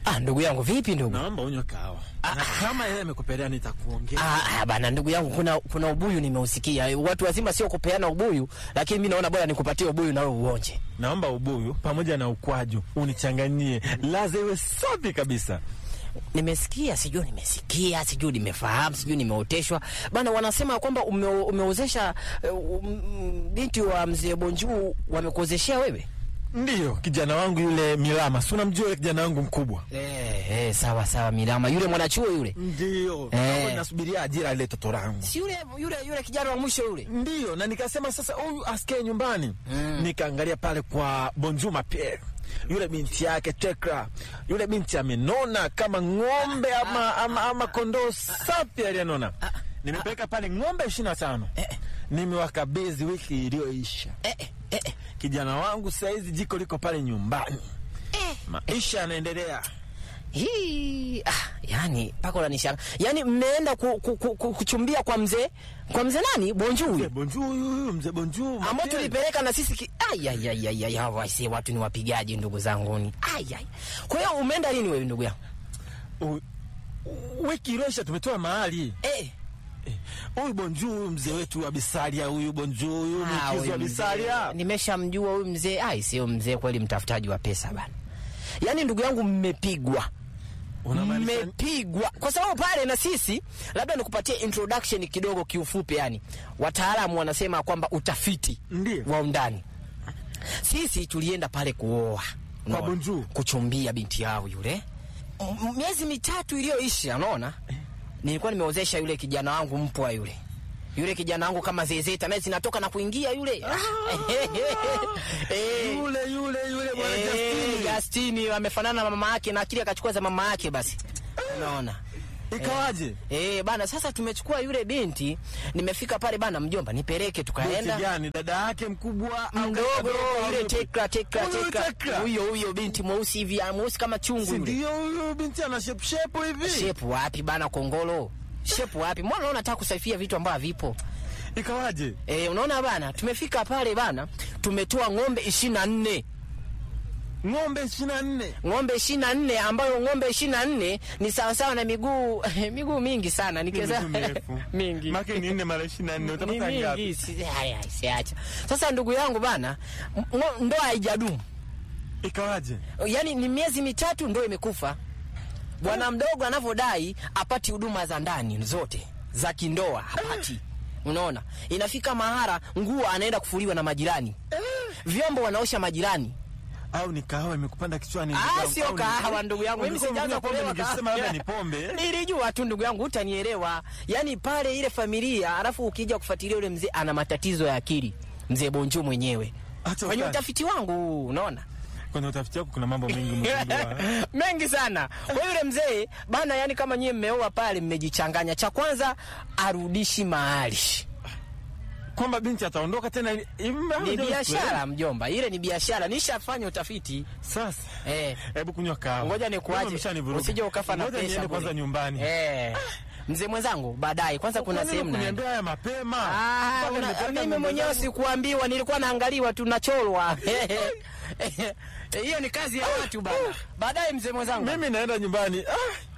Ah, ndugu yangu vipi ndugu? Naomba unywe kahawa. Na kama yeye amekupelea nitakuongea. Ah, ah, bana ndugu yangu kuna kuna ubuyu nimeusikia. Watu wazima sio kupeana ubuyu, lakini mimi naona bora nikupatie ubuyu na wewe uonje. Naomba ubuyu pamoja na ukwaju unichanganyie, laza iwe safi kabisa. Nimesikia, sijui nimesikia, sijui nimefahamu, sijui nimeoteshwa. Bana wanasema kwamba ume, umeozesha uh, um, binti wa mzee Bonjuu wamekuozeshea wewe? Ndiyo, kijana wangu yule Milama, si unamjua yule kijana wangu mkubwa? Eh, eh, sawa sawa Milama, yule mwanachuo yule. Ndiyo, Eh. hapo nasubiria ajira ile toto langu. Si yule yule yule kijana wa mwisho yule. Ndiyo, na nikasema sasa huyu asikae nyumbani. Mm. Nikaangalia pale kwa Bonjuma Pierre. Yule binti yake Tekra, yule binti amenona kama ng'ombe ama, ama, ama kondoo safi aliyenona. Nimepeleka pale ng'ombe ishirini na tano nimewakabidhi wiki iliyoisha. Eh, eh, eh. Kijana wangu saizi jiko liko pale nyumbani, maisha yanaendelea. Hii ah, yani mpaka unanishanga. Yani mmeenda ku, ku, ku, ku, kuchumbia kwa mzee kwa mzee nani? Bonjuu Mzee huyo. Bonjuu huyu, mzee Bonjuu Ambao Mapiel. tulipeleka na sisi ki... ai ai ai ai ai hawa si watu ni wapigaji ndugu zangu ni. Ai ai. Kwa hiyo umeenda lini wewe ndugu yangu? U- u- wiki iliyoisha tumetoa mahali Eh. huyu Bonjuu huyu mzee wetu wa Bisalia, huyu Bonjuu huyu mkizi huyu wa mzee. Bisalia. Nimeshamjua huyu mzee. Ai sio mzee kweli mtafutaji wa pesa bana. Yaani ndugu yangu mmepigwa. Unamaanisha- mmepigwa kwa sababu pale na sisi labda nikupatie introduction kidogo kiufupi yani wataalamu wanasema kwamba utafiti Ndiyo. wa undani sisi tulienda pale kuoa unaona? Bonjuu. kuchumbia binti yao yule M- miezi mitatu iliyoisha unaona nilikuwa nimeozesha yule kijana wangu mpwa yule yule kijana wangu kama zezeta naye zinatoka na kuingia yule Eh. Yule yule yule bwana Eh, Justini. Justini amefanana na mama yake na akili akachukua za mama yake basi. Unaona? Ikawaje? Eh, bana sasa tumechukua yule binti, nimefika pale bana mjomba, nipeleke Binti tukaenda. gani? Dada yake mkubwa au Mdogo kaka mdogo au yule yupi? tekra tekra Huyu tekra. Tekra. Huyo huyo binti mweusi hivi, ah, mweusi kama chungu Si yule. ndio huyu binti ana shape shape hivi? Shepu wapi bana kongolo? Shepu wapi? Mbona unaona nataka kusafia vitu ambavyo havipo? Ikawaje? Eh, unaona bana, tumefika pale bana, tumetoa ng'ombe 24. Ng'ombe 24. ng'ombe ishirini na nne ambayo ng'ombe ishirini na nne ni sawasawa na miguu miguu mingi sana nikiweza mingi Maki ni nne mara 24 ni utapata ngapi? mingi si- haya, siacha sasa ndugu yangu bana m- ngo- ndoa haijadumu Ikawaje? yaani ni miezi mitatu ndo imekufa bwana mdogo anavyodai apati huduma za ndani zote za kindoa hapati unaona inafika mahara nguo anaenda kufuliwa na majirani vyombo wanaosha majirani Au ni kahawa imekupanda kichwani? ndugu Ah, yangu? sio Au ni- kahawa ndugu yangu. Mimi Ulikuwa sijaanza unakunywa pombe, kulewa ningesema kahawa. labda ni pombe. Nilijua tu ndugu yangu utanielewa. Yaani pale ile familia, alafu ukija kufuatilia yule mzee ana matatizo ya akili. Mzee Bonju mwenyewe. Acha Kwenye utani. utafiti wangu unaona? Kwenye utafiti wako kuna mambo mengi umegundua. mengi sana. Kwa yule mzee bana, yani kama nyie mmeoa pale mmejichanganya. Cha kwanza arudishi mahali. Kwamba binti ataondoka tena ili- hivi mbona Ni hujua biashara mjomba, ile ni biashara. Nishafanya utafiti. Sasa Eh. hebu kunywa kahawa. Ngoja Wewe nikuache. umeshanivuruga. Usije ukafa na Ngoja pesa. niende bure. kwanza nyumbani. Eh. Mzee mwenzangu, baadaye kwanza kuna Kwani sehemu naenda. kuniambia haya mapema. Ah, Mpaka una- nimepata mimi ng'ombe mwenyewe zangu. sikuambiwa, nilikuwa naangaliwa tu nacholwa. Hiyo ni kazi ya watu bana. Baadaye mzee mwenzangu. Mimi naenda nyumbani. Ah,